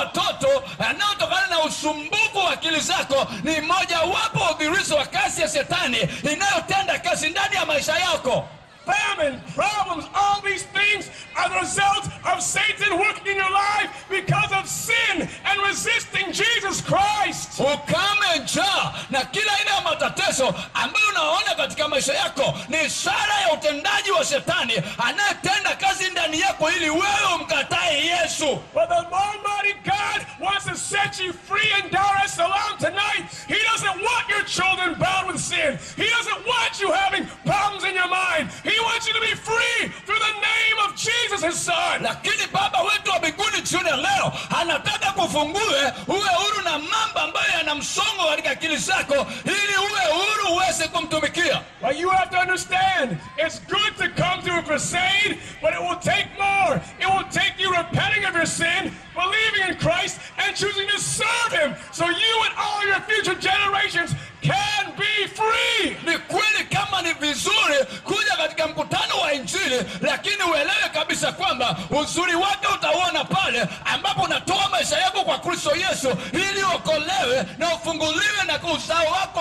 watoto yanayotokana na usumbufu wa akili zako ni mojawapo wa udhirizo wa kazi ya shetani inayotenda kazi ndani ya maisha yako Famine, problems, all these things are the result of Satan working in your life because of sin and resisting Jesus Christ. ukame njaa na kila aina ya matatizo ambayo unaona katika maisha yako ni ishara ya utendaji wa shetani anayetenda kazi ndani yako ili wewe umkatae yesu But the Almighty God wants to set you free in Dar es Salaam tonight. He doesn't want your children bound with sin. He doesn't want you having problems in your mind. He wants you to be free through the name of Jesus, his son. lakini baba wetu wa mbinguni jioni ya leo anataka kufungue uwe huru na mambo ambayo yana msongo katika akili zako ili uwe huru uweze kumtumikia Well, you have to understand, it's good to come to a crusade, but it will take more. It will take you repenting of your sin, believing in Christ, and choosing to serve Him so you and all your future generations can be free. ni kweli kama ni vizuri kuja katika mkutano wa injili lakini uelewe kabisa kwamba uzuri wake utauona pale ambapo unatoa maisha yako kwa kristo yesu ili uokolewe na ufunguliwe na uzao wako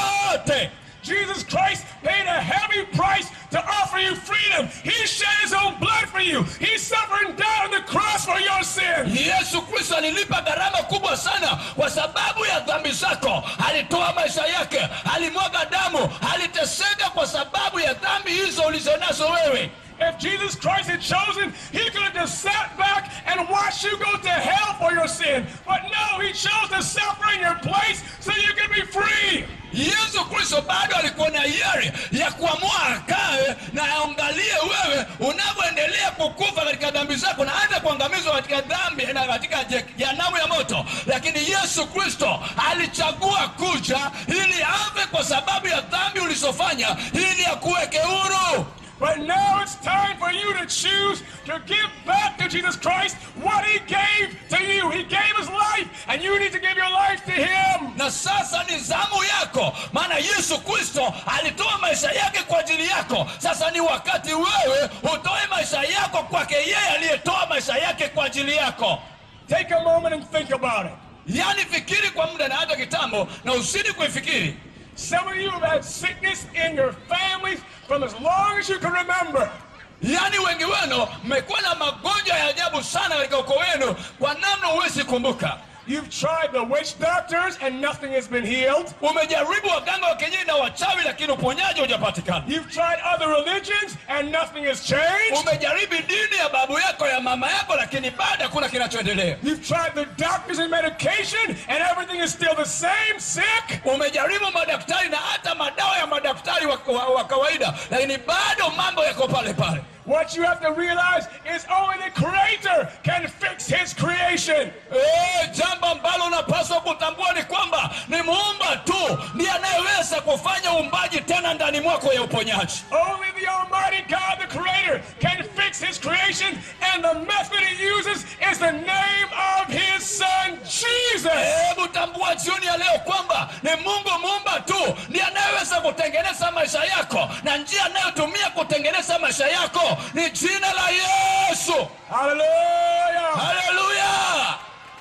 wote Jesus Christ paid a heavy price to offer you freedom. He shed His own blood for you. He suffered and died on the cross for your sin. yesu kristo alilipa gharama kubwa sana kwa sababu ya dhambi zako alitoa maisha yake alimwaga damu aliteseka kwa sababu ya dhambi hizo ulizonazo wewe If Jesus Christ had chosen, he could have just sat back and watched you go to hell for your sin. But no, he chose to suffer in your place so you could be free. yesu kristo bado alikuwa na hiari ya kuamua akae na aangalie wewe unavyoendelea kukufa katika dhambi zako na hata kuangamizwa katika dhambi na katika je- jehanamu ya moto lakini yesu kristo alichagua kuja ili afe kwa sababu ya dhambi ulizofanya ili akuweke huru But now it's time for you to choose to give back to Jesus Christ what he gave to you. He gave his life, and you need to give your life to him. na sasa ni zamu yako maana yesu kristo alitoa maisha yake kwa ajili yako sasa ni wakati wewe utoe maisha yako kwake yeye aliyetoa maisha yake kwa ajili yako Take a moment and think about it. yaani fikiri kwa muda na hata kitambo na usidi kuifikiri Some of you have had sickness in your families from as long as you can remember. yaani wengi wenu mmekuwa na magonjwa ya ajabu sana katika ukoo wenu kwa namna huwezi kumbuka You've tried the witch doctors and nothing has been healed. umejaribu waganga wa kienyeji na wachawi lakini uponyaji hujapatikana You've tried other religions and nothing has changed. umejaribu dini ya babu yako ya mama yako lakini bado hakuna kinachoendelea You've tried the doctors and medication and everything is still the same, sick. umejaribu madaktari na hata madawa ya madaktari wa, wa, wa kawaida lakini bado mambo yako pale pale What you have to realize is only the Creator can fix His creation. Eh, jambo ambalo unapaswa kutambua ni kwamba ni muumba tu ndiye anayeweza kufanya uumbaji tena ndani mwako ya uponyaji Only the Almighty God, the Creator, can fix His creation, and the method He uses is the name of His Son, Jesus. hebu tambua jioni ya leo kwamba ni mungu muumba tu ndiye anayeweza kutengeneza maisha yako na njia anayotumia kutengeneza maisha yako ni jina la yesu Hallelujah. haleluya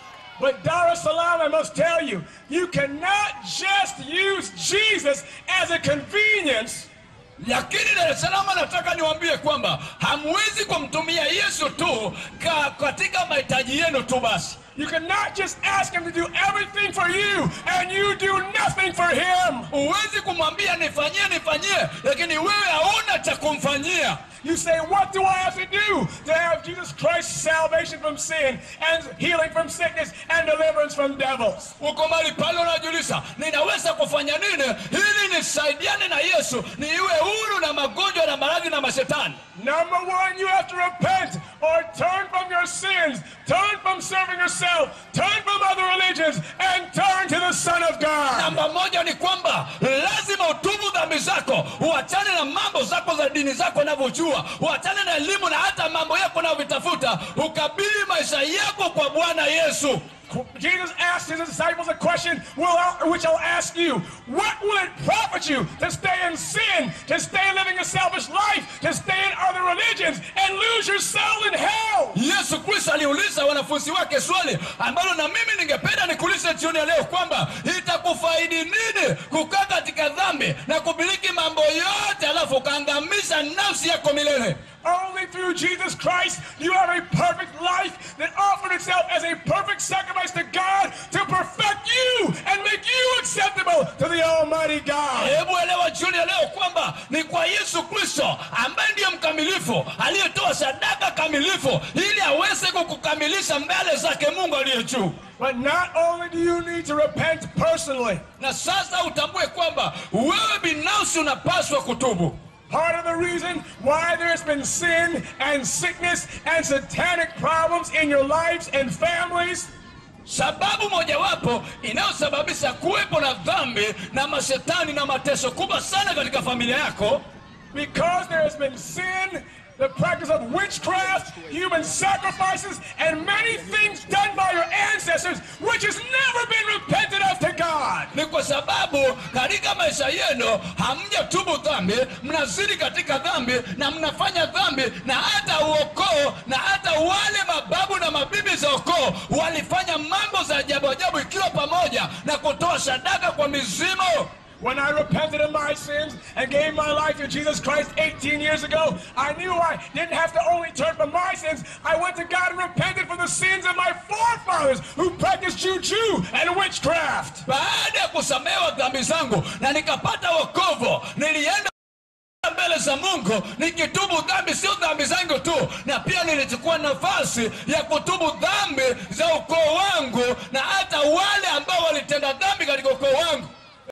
But Dar es Salaam, I must tell you, you cannot just use Jesus as a convenience. lakini dar es salaam nataka niwaambie kwamba hamwezi kumtumia yesu tu ka, katika mahitaji yenu tu basi You cannot just ask Him to do everything for you and you do nothing for Him. huwezi kumwambia nifanyie nifanyie lakini wewe hauna cha kumfanyia You say, What do I have to do to have Jesus Christ's salvation from sin and healing from sickness and deliverance from devils? uko mali pale unajulisha ninaweza kufanya nini ili nisaidiane na yesu niiwe huru na magonjwa na maradhi na mashetani Number one, you have to repent or turn from your sins, turn from serving yourself, turn from other religions, and turn to the Son of God. namba moja ni kwamba lazima utubu dhambi zako uachane na mambo zako za dini zako unavyojua uachane na elimu na hata mambo yako unavyovitafuta ukabili maisha yako kwa bwana yesu Jesus asked his disciples a question, will I- which I'll ask you. What will it profit you to stay in sin, to stay living a selfish life, to stay in other religions, and lose your soul in hell? yesu kristo aliuliza wanafunzi wake swali ambalo na mimi ningependa nikuulize jioni ya leo kwamba itakufaidi nini kukaa katika dhambi na kumiliki mambo yote alafu ukaangamiza nafsi yako milele Only through Jesus Christ you have a perfect life that offered itself as a perfect sacrifice to God to perfect you and make you acceptable to the Almighty God. hebu elewa jioni ya leo kwamba ni kwa yesu kristo ambaye ndiye mkamilifu aliyetoa sadaka kamilifu ili aweze kukukamilisha mbele zake mungu aliye juu But not only do you need to repent personally, na sasa utambue kwamba wewe binafsi unapaswa kutubu part of the reason why there's been sin and sickness and satanic problems in your lives and families sababu mojawapo inayosababisha kuwepo na dhambi na mashetani na mateso kubwa sana katika familia yako because there has been sin, the practice of witchcraft, human sacrifices, and many things done by your ancestors which has never been repented of to God. ni kwa sababu katika maisha yenu hamjatubu dhambi mnazidi katika dhambi na mnafanya dhambi na hata uokoo na hata wale mababu na mabibi za ukoo walifanya mambo za ajabu ajabu ikiwa pamoja na kutoa sadaka kwa mizimu When I repented of my sins and gave my life to Jesus Christ 18 years ago, I knew I didn't have to only turn from my sins. I went to God and repented for the sins of my forefathers who practiced juju and witchcraft. baada ya kusamehewa dhambi zangu na nikapata wokovu nilienda mbele za mungu nikitubu dhambi sio dhambi zangu tu na pia nilichukua nafasi ya kutubu dhambi za ukoo wangu na hata wale ambao walitenda dhambi katika ukoo wangu